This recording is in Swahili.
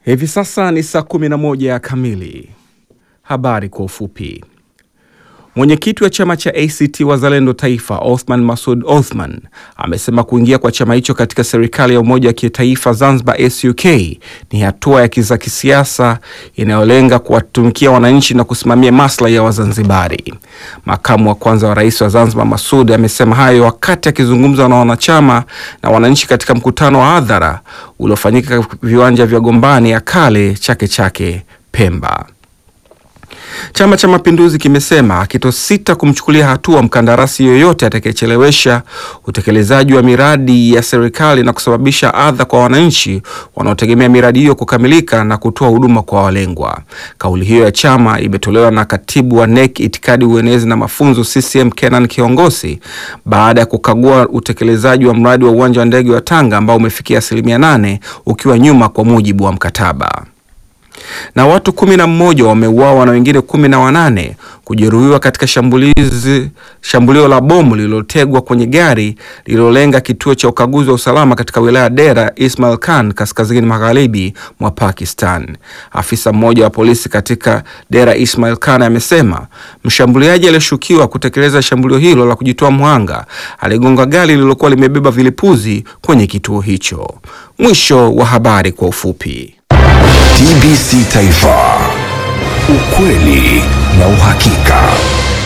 Hivi sasa ni saa 11 kamili. Habari kwa ufupi. Mwenyekiti wa chama cha ACT Wazalendo Taifa, Othman Masud Othman, amesema kuingia kwa chama hicho katika serikali ya umoja wa kitaifa Zanzibar SUK ni hatua ya kisiasa inayolenga kuwatumikia wananchi na kusimamia maslahi ya Wazanzibari. Makamu wa kwanza wa rais wa Zanzibar Masud amesema hayo wakati akizungumza na wanachama na wananchi katika mkutano wa hadhara uliofanyika viwanja vya Gombani ya kale Chake Chake Pemba. Chama cha Mapinduzi kimesema kitosita kumchukulia hatua mkandarasi yoyote atakayechelewesha utekelezaji wa miradi ya serikali na kusababisha adha kwa wananchi wanaotegemea miradi hiyo kukamilika na kutoa huduma kwa walengwa. Kauli hiyo ya chama imetolewa na katibu wa NEC itikadi, uenezi na mafunzo CCM Kenan Kiongosi baada ya kukagua utekelezaji wa mradi wa uwanja wa ndege wa Tanga ambao umefikia asilimia nane ukiwa nyuma kwa mujibu wa mkataba na watu kumi na mmoja wameuawa na wengine kumi na wanane kujeruhiwa katika shambulizi shambulio la bomu lililotegwa kwenye gari lililolenga kituo cha ukaguzi wa usalama katika wilaya Dera Ismail Khan kaskazini magharibi mwa Pakistan. Afisa mmoja wa polisi katika Dera Ismail Khan amesema mshambuliaji aliyeshukiwa kutekeleza shambulio hilo la kujitoa mhanga aligonga gari lililokuwa limebeba vilipuzi kwenye kituo hicho. Mwisho wa habari kwa ufupi. TBC Taifa, ukweli na uhakika.